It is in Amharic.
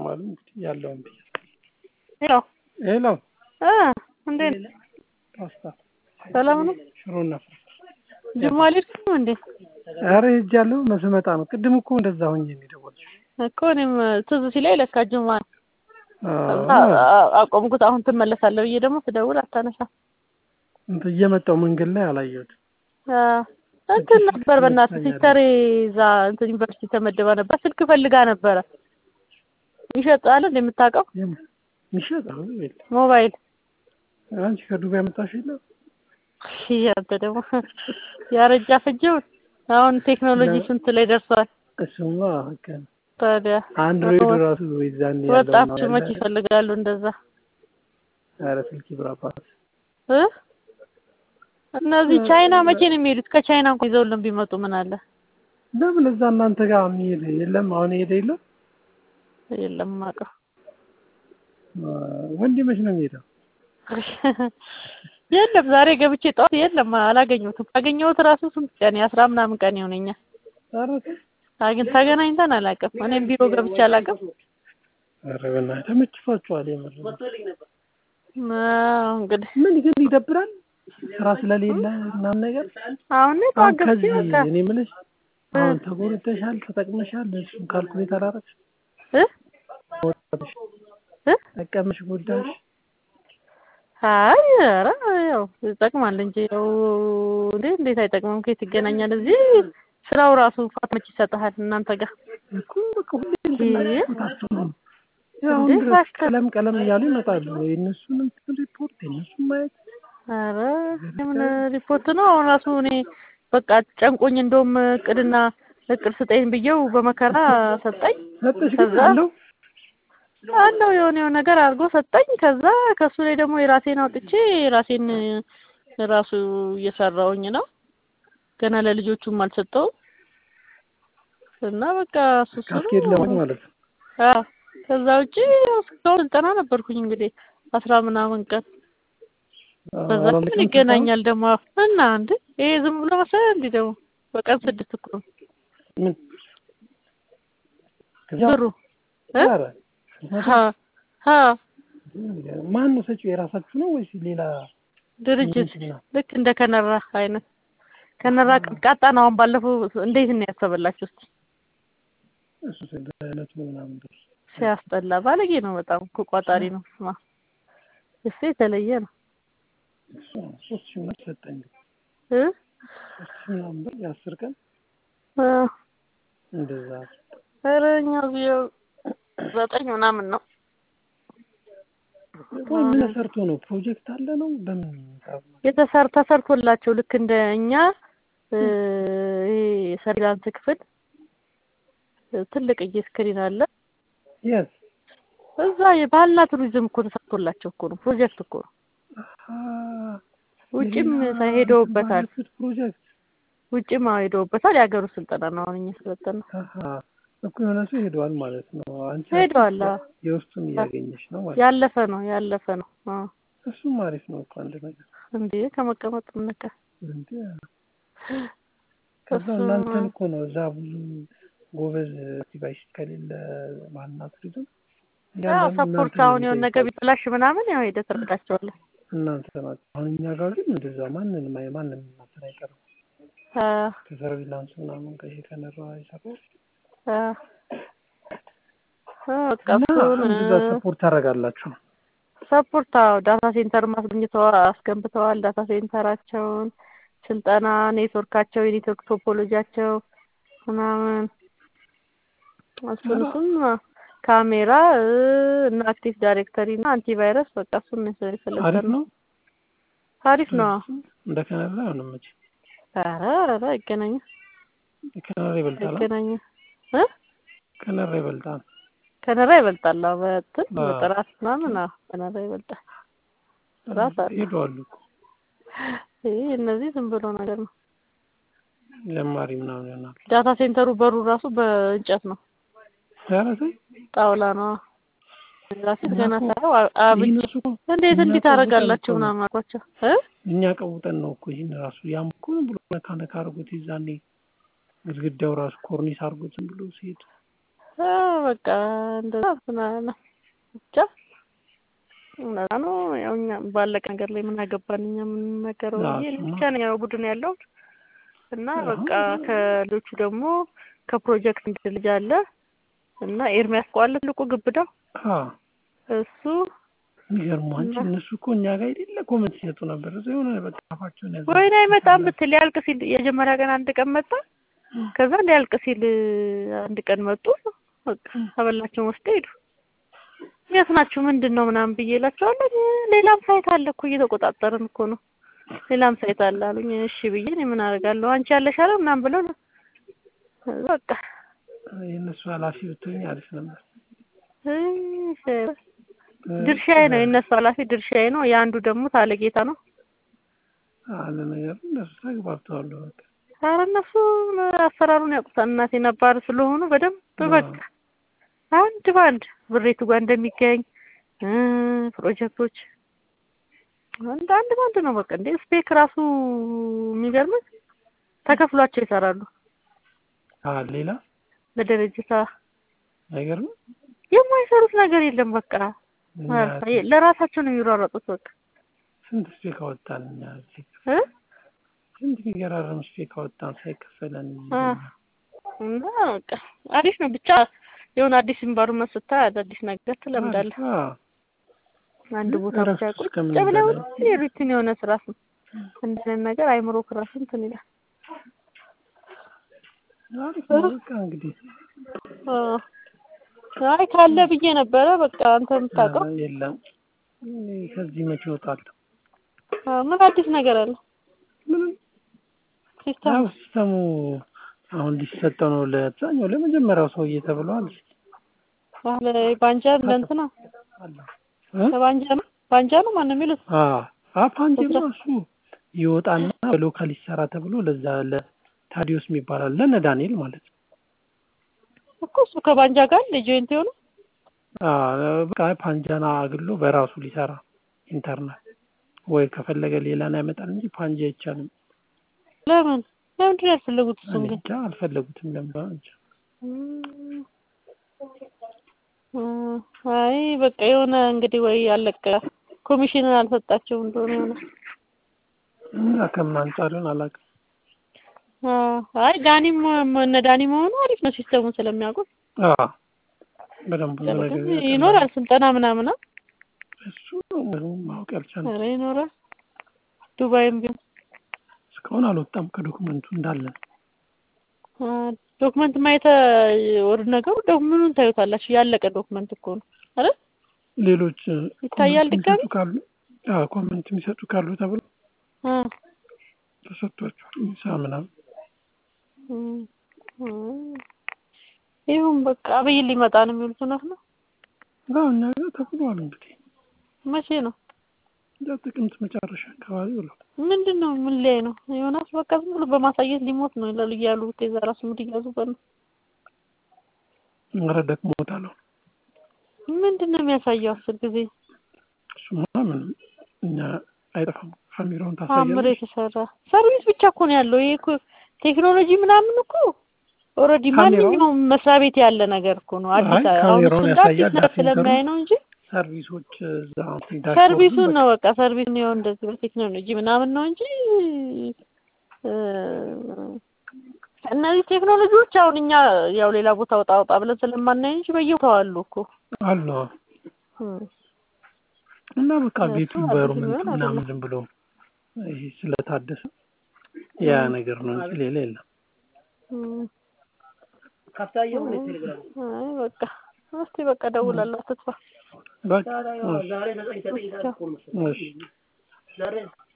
ዋሉ እንግዲህ ያለውን ብዬ ሄሎ ሄሎ እ እንዴት ነህ? ፓስታ ሰላም ነው? ሽሮና ፍርፍር ጅማ አልሄድክም እንዴ? ኧረ ሄጃለሁ መስመጣ ነው ቅድም እኮ እንደዛ ሆኜ ነው የደወልኩት እኮ እኔም ትዝ ሲለኝ ለካ ጅማ ነው። ከዛ አዎ አ- አቆምኩት። አሁን ትመለሳለህ ብዬ ደግሞ ስደውል አታነሳም። እንትን እየመጣሁ መንገድ ላይ አላየሁትም አ፣ እንትን ነበር በእናትህ ሲስተሬ እዛ እንትን ዩኒቨርሲቲ ተመድባ ነበር። ስልክ ፈልጋ ነበረ። ይሸጣል እንደ የምታውቀው ሚሸጥ አሁን የለም ሞባይል አንቺ ከዱባይ መጣሽ የለ ያንተ ደግሞ ያረጃ ፍጅውን አሁን ቴክኖሎጂ ለ- ስንት ላይ ደርሷል። እሱማ ህግ ነው ታዲያ አንድሮይድ ራሱ ይዛን ያለው ወጣቶች መች ይፈልጋሉ እንደዛ ኧረ ስልክ ይብራባት እ እነዚህ ቻይና መቼ ነው የሚሄዱት? ከቻይና እንኳን ይዘውልን ቢመጡ ምን አለ? ለምን እዛ እናንተ ጋር የሚሄድ የለም አሁን ሄደ የለም የለም አውቀው ወንድ መች ነው የሚሄደው የለም ዛሬ ገብቼ ጠዋት የለም አላገኘሁትም። ካገኘሁት ራሱ ስንት ቀን የአስራ ምናምን ቀን ይሆነኛል። ኧረ ተው አግን ተገናኝተን አላውቅም። እኔም ቢሮ ገብቼ አላውቅም። ኧረ በእናትህ ተመችቷቸዋል የምር አዎ እንግዲህ ምን ግን ይደብራል ስራ ስለሌለ ምናምን ነገር አሁን እኔ አሁን ጠዋት ገብቼ ከዚህ በቃ እኔ የምልሽ አሁን ተጎድተሻል ተጠቅመሻል እሱን ካልኩሌት አላረግሽ እ እ ጠቀምሽ ጎዳሽ አይ ኧረ ያው ይጠቅማል እንጂ ያው እንዴ እንዴት አይጠቅምም? ከየት ይገናኛል? እዚህ ስራው ራሱ ፋት መች ይሰጥሃል እናንተ ጋር እኮ በቃ ሁሌ እንድናታቸው ነው ያው እንዴ ድረስ ፋሽታ ቀለም ቀለም እያሉ ይመጣሉ የእነሱን እንትን ሪፖርት የእነሱን ማየት ኧረ የምን ሪፖርት ነው? አሁን ራሱ እኔ በቃ ጨንቆኝ እንደውም እቅድና እቅድ ስጠኝ ብዬው በመከራ ሰጠኝ። ሰጠሽ ግን ከዛ አለው አለው የሆነ የሆነ ነገር አድርጎ ሰጠኝ። ከዛ ከሱ ላይ ደግሞ የራሴን አውጥቼ የራሴን ራሱ እየሰራውኝ ነው። ገና ለልጆቹም አልሰጠውም እና በቃ እሱ እሱ ነው። ካስኬድ ለማለት ማለት ነው አዎ ከዛ ውጪ እስካሁን ስልጠና ነበርኩኝ እንግዲህ አስራ ምናምን ቀን በዛ ምን አላለቅም ይገናኛል ደግሞ እና እንዴ ይሄ ዝም ብሎ መሰለህ እንዴ ደግሞ በቀን ስድስት እኮ ነው ምን ከዛ ብሩ እ ኧረ ሀ ሀ ማን ነው ሰጪው የራሳችሁ ነው ወይስ ሌላ ድርጅት ምንድን ነው? ልክ እንደ ከነራ አይነት ከነራ ቀጣ ነው። አሁን ባለፈው እንዴት ነው ያሰበላችሁ? እስኪ እሱ በእለቱ ምናምን ብር ሲያስጠላ ባለጌ ነው በጣም እኮ ቋጣሪ ነው። ስማ እሱ የተለየ ነው እሱ ነው ሶስት ሺህ ምናምን ሰጠኝ እ ሶስት ሺህ ምናምን ብር የአስር ቀን እ እንደዛ ኧረ እኛ እዚህ ያው ዘጠኝ ምናምን ነው ቆይ ምን ሰርቶ ነው ፕሮጀክት አለ ነው በምን ሂሳብ ነው? የተሰር ተሰርቶላቸው ልክ እንደ እኛ እ ይሄ ሰርቪላንስ ክፍል ትልቅዬ ስክሪን አለ የት እዛ የባህልና ቱሪዝም እኮ ተሰርቶላቸው እኮ ነው ፕሮጀክት እኮ ነው። አሀ ውጭም የሌላ ሄደውበታል ባለፉት ፕሮጀክት ውጭም ሄደውበታል። የሀገሩ ስልጠና ነው አሁን እኛ ስለጠና አሀ እኮ የሆነ ሰው ሄደዋል ማለት ነው። አንቺ ሄደዋል። አዎ። የውስጡን እያገኘሽ ነው ማለት ነው። ያለፈ ነው ያለፈ ነው። አዎ እሱም አሪፍ ነው እኮ አንድ ነገር እንዴ ከመቀመጥ ምነካ እንዴ ከዛ እሱ- እናንተን እኮ ነው እዛ ብዙ ጎበዝ ዲቫይስ ከሌለ ማንና ቱሪዝም ያው እያንዳንዱ ሰፖርት እናንተ አሁን ነው የሆነ ነገር የሚጠይቀው። ቢበላሽ ምናምን ያው ሄደህ ትረዳቸዋለህ። እናንተ ናቸው። አሁን እኛ ጋር ግን እንደዛ ማንንም አይ- ማንም እናንተን አይቀርም። አ ከሰርቪላንስ ምናምን ከይሄ ከነራ ይሰራው አ አ በቃ እና እሱን እንደዛ ሰፖርት ታደርጋላችሁ። ሰፖርት አዎ ዳታ ሴንተር ማስገኝተዋል አስገንብተዋል። ዳታ ሴንተራቸውን ስልጠና ኔትወርካቸው የኔትወርክ ቶፖሎጂያቸው ምናምን እሱን እሱን ካሜራ እ እና አክቲቭ ዳይሬክተሪ እና አንቲቫይረስ በቃ እሱን ነው አሪፍ የፈለግነው። ነው። አሪፍ ነው። እንደ ከነራ አይሆንም መቼ ኧረ ኧረ አይገናኝም ከነራ ይበልጣል። አ? አይገናኝም እ ከነራ ይበልጣል። ከነራ ይበልጣል። አዎ በእንትን አዎ። በጥራት ምናምን አዎ ከነራ ይበልጣል። ጥራት አለ። ሄደዋል እኮ ይሄ እነዚህ ዝም ብሎ ነገር ነው። ጀማሪ ምናምን ይሆናል። ዳታ ሴንተሩ በሩ ራሱ በእንጨት ነው፣ ኧረ ተይ ጣውላ ነው። ራሴ ገና እኮ ሳየው አ- አብጬ ይህን እኮ እንዴት እኛ እንዲህ ቀውጠን ታደርጋላችሁ እኮ ነው። ምናምን አልኳቸው እ እኛ ቀውጠን ነው እኮ ይህን ራሱ ያም እኮ ዝም ብሎ ነካ ነካ አድርጎት ይዛኔ ግድግዳው ራሱ ኮርኒስ አድርጎት ዝም ብሎ ሲሄድ በቃ እንደዛ ምናምን ብቻ እንደዛ ነው። ያው እኛ ባለቀ ነገር ላይ ምን አገባን እኛ የምንናገረው ብዬ እኔ ብቻ ነኝ ያው ቡድን ያለው እና በቃ ከልጆቹ ደግሞ ከፕሮጀክት አንድ ልጅ አለ እና ኤርሚያስ ቋለ ትልቁ ግብዳው እሱ የሚገርሙ አንቺ እነሱ እኮ እኛ ጋር የሌለ ኮመንት ሲሰጡ ነበር። እዛ የሆነ በቃ አፋቸውን ያዘ ወይኔ አይመጣም ብትል ሊያልቅ ሲል የመጀመሪያ ቀን አንድ ቀን መጣ። ከዛ ሊያልቅ ሲል አንድ ቀን መጡ። በቃ አበላቸውን ወስደው ሄዱ። የት ናችሁ ምንድን ነው ምናምን ብዬ እላቸዋለሁ። ሌላም ሳይት አለ እኮ እየተቆጣጠርን እኮ ነው። ሌላም ሳይት አለ አሉኝ። እሺ ብዬ እኔ ምን አደርጋለሁ አንቺ ያለሽ አለ ምናምን ብለው በቃ የእነሱ ኃላፊ ብትሆኝ አሪፍ ነበር። ድርሻዬ ነው የእነሱ ኃላፊ ድርሻዬ ነው። የአንዱ ደግሞ ታለጌታ ነው አለ ነገር እነሱ ተግባብተዋል። በቃ ኧረ እነሱ አሰራሩን ያውቁታል። እናቴ ነባር ስለሆኑ በደንብ በቃ አንድ በአንድ ብሬቱ ጋር እንደሚገኝ ፕሮጀክቶች አንድ አንድ በአንድ ነው በቃ እንዴ ስፔክ ራሱ የሚገርምህ ተከፍሏቸው ይሰራሉ። አዎ ሌላ በድርጅት አይገርምም? የማይሰሩት ነገር የለም። በቃ ለራሳቸው ነው የሚሯሯጡት። በቃ ስንት ስፔክ አወጣን እኛ እዚህ እ ስንት የሚገራረም ስፔክ አወጣን ሳይከፈለን እና በቃ አሪፍ ነው ብቻ የሆነ አዲስ ኢንቫይሮመንት ስታይ አዳዲስ ነገር ትለምዳለህ። አንድ ቦታ ብቻ ቁጭ ብለው የሩቲን የሆነ ስራ እንደዚህ ነገር አይምሮ ክራስ እንትን ይላል። አሪፍ ነው በቃ እንግዲህ አይ ካለ ብዬ ነበረ። በቃ አንተ የምታውቀው የለም። ከዚህ መቼ እወጣለሁ? ምን አዲስ ነገር አለ? ምንም ሲስተም ያው ሲስተሙ አሁን ሊሰጠው ነው ለአብዛኛው ለመጀመሪያው ሰውዬ ተብሏል። አለ ባንጃ ለእንትና ባንጃ ነው ባንጃ ነው ማነው የሚሉት? አዎ ፓንጄማ እሱ ይወጣና በሎካል ይሰራ ተብሎ ለዛ ለታዲዮስ የሚባል አለ ለነ ዳንኤል ማለት ነው እኮ እሱ ከባንጃ ጋር ለጆይንት የሆነ በቃ ፓንጃና አግሎ በራሱ ሊሰራ ኢንተርናል ወይ ከፈለገ ሌላን ያመጣል እንጂ ፓንጃ አይቻልም። ለምን ለምንድን ነው ያልፈለጉት? እሱን ግን እንጃ አልፈለጉትም። ለምን እንጃ። አይ በቃ የሆነ እንግዲህ ወይ ያለቀ ኮሚሽንን አልሰጣቸውም እንደሆነ የሆነ እና ከምን አንጻርን አላውቅም። አይ ዳኒም እነ ዳኒ መሆኑ አሪፍ ነው ሲስተሙን ስለሚያውቁት በደንብ ነገር ይኖራል ስልጠና ምናምን እሱ ምንም ማወቅ ያልቻለ ኧረ ይኖራል። ዱባይም ቢሆን እስካሁን አልወጣም ከዶክመንቱ እንዳለ ዶክመንት ማየት ወደ ነገሩ ዶክመንቱን ታዩታላችሁ። ያለቀ ዶክመንት እኮ ነው አይደል? ሌሎች ይታያል ድጋሚ ካሉ አዎ ኮመንት የሚሰጡ ካሉ ተብሎ ተሰጥቷቸዋል። ምሳ ምናምን ይሁን በቃ አብይ ሊመጣ ነው የሚሉት እውነት ነው? አዎ እኛ ጋር ተብሏል። እንግዲህ መቼ ነው? እዛ ጥቅምት መጨረሻ አካባቢ ብሏል። ምንድን ነው ምን ላይ ነው? ዮናስ በቃ ዝም ብሎ በማሳየት ሊሞት ነው ይላሉ እያሉ የዛ ራሱ ሙድ እያዙበት ነው። ኧረ ደክሞታል። ምንድን ነው የሚያሳየው አስር ጊዜ? እሱማ ምንም እኛ አይጠፋም። ካሜራውን አምሮ ታሳያለሽ። የተሰራ ሰርቪስ ብቻ እኮ ነው ያለው። ይሄ እኮ ቴክኖሎጂ ምናምን እኮ ኦልሬዲ ካሜራውን- ማንኛውም መስሪያ ቤት ያለ ነገር እኮ ነው። አዲስ አይ አሁን እሱ ካሜራውን እንደ አዲስ ያሳያል። ነገር ዳሴንተሩ ስለሚያይ ነው እንጂ ሰርቪሶች እዛ ዳሽቦርዱ ሰርቪሱን በቃ ነው በቃ ሰርቪሱን ነው እንደዚህ በቴክኖሎጂ ምናምን ነው እንጂ እ እነዚህ ቴክኖሎጂዎች አሁን እኛ ያው ሌላ ቦታ ወጣ ወጣ ብለን ስለማናይ እንጂ በየቦታው አሉ እኮ አሉ። እም። እና በቃ እሱ ቤቱ አዲስ ኢንቫይሮመንቱ ቢሆን ምናምን አይደለም። ዝም ብሎ ይሄ ስለታደሰ ያ ነገር ነው እንጂ ሌላ የለም። እም። ካፍታየው ነው ቴሌግራም አይ በቃ እስቲ በቃ እደውላለሁ አትጥፋ። በቃ ዛሬ ዘጠኝ ዘጠኝ ሰዓት እኮ ነው መሰለኝ እሺ ዛሬ